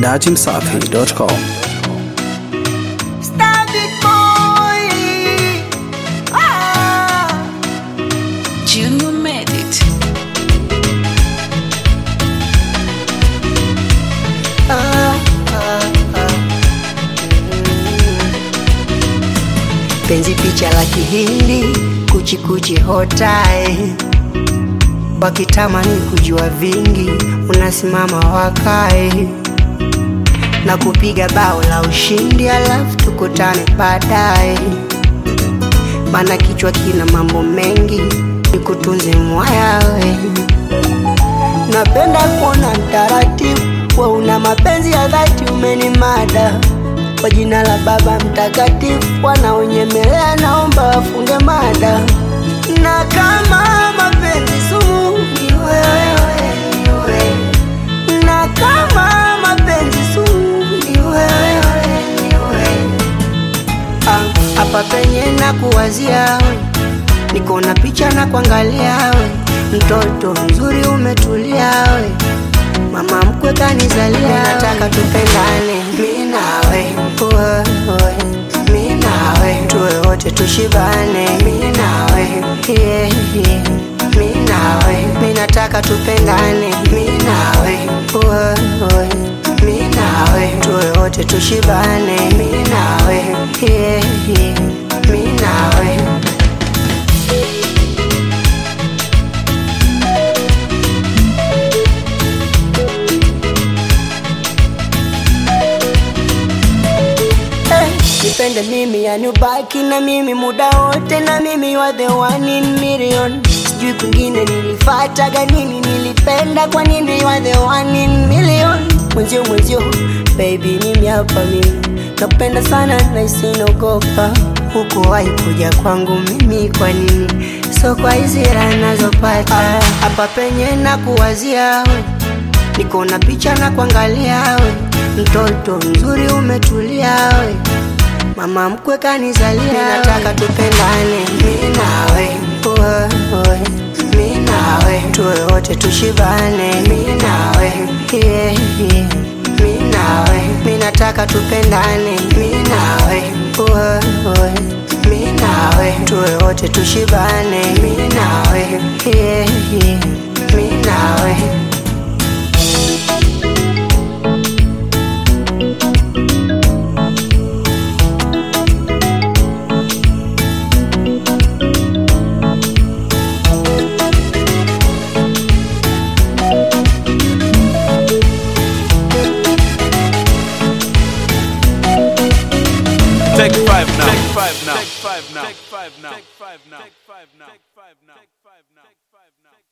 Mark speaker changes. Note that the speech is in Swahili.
Speaker 1: dachimsafi.com.
Speaker 2: Standing boy. Ah.
Speaker 3: Junior made it.
Speaker 2: Ah, ah, ah. Penzi picha la kihindi kuchikuchi hotai wakitamani kujua vingi unasimama wakae na kupiga bao la ushindi alafu tukutane baadaye mana kichwa kina mambo mengi nikutunze mwayawe napenda kuona mtaratibu wa una mapenzi ya dhati umenimada kwa jina la baba mtakatifu wanaonyemelea naomba wafunge mada na kama mapenzi sumu ni wewe, ni wewe. na kama mapenzi sumu ni wewe, ni wewe. Ah, hapa penye na kuwazia we niko na picha na kuangalia we mtoto mzuri umetulia we mama mkwe kanizalia nataka tupendane mi nawe wewe, mi nawe tuwe wote tushibane mi nawe yeah, yeah. mi nawe mi nataka tupendane mi nawe wewe, mi nawe tuwe wote tushibane mi nawe yeah, yeah. mi nawe Eh, nipende mimi yani ubaki na mimi muda wote na mimi you are the one in million sijui kwingine nilifataga nini nilipenda kwa nini you are the one in million mwenzio mwenzio baby mimi hapa mimi nakupenda sana na isinogopa huku wahi kuja kwangu mimi kwa nini so kwa hizi raha nazopata hapa penye na kuwazia we niko na picha na kuangalia we mtoto mzuri umetulia we mama mkwe kanizalia nataka tupendane mi nawe wewe, mi nawe tuwe wote tushibane mi nawe yeah, yeah. mi nawe mi nataka tupendane mi nawe wewe, mi nawe tuwe wote tushibane mi nawe yeah, yeah. mi nawe
Speaker 4: Take five now. Take five now. Take five now. Take five now. Take five now. Take five now. Take five now.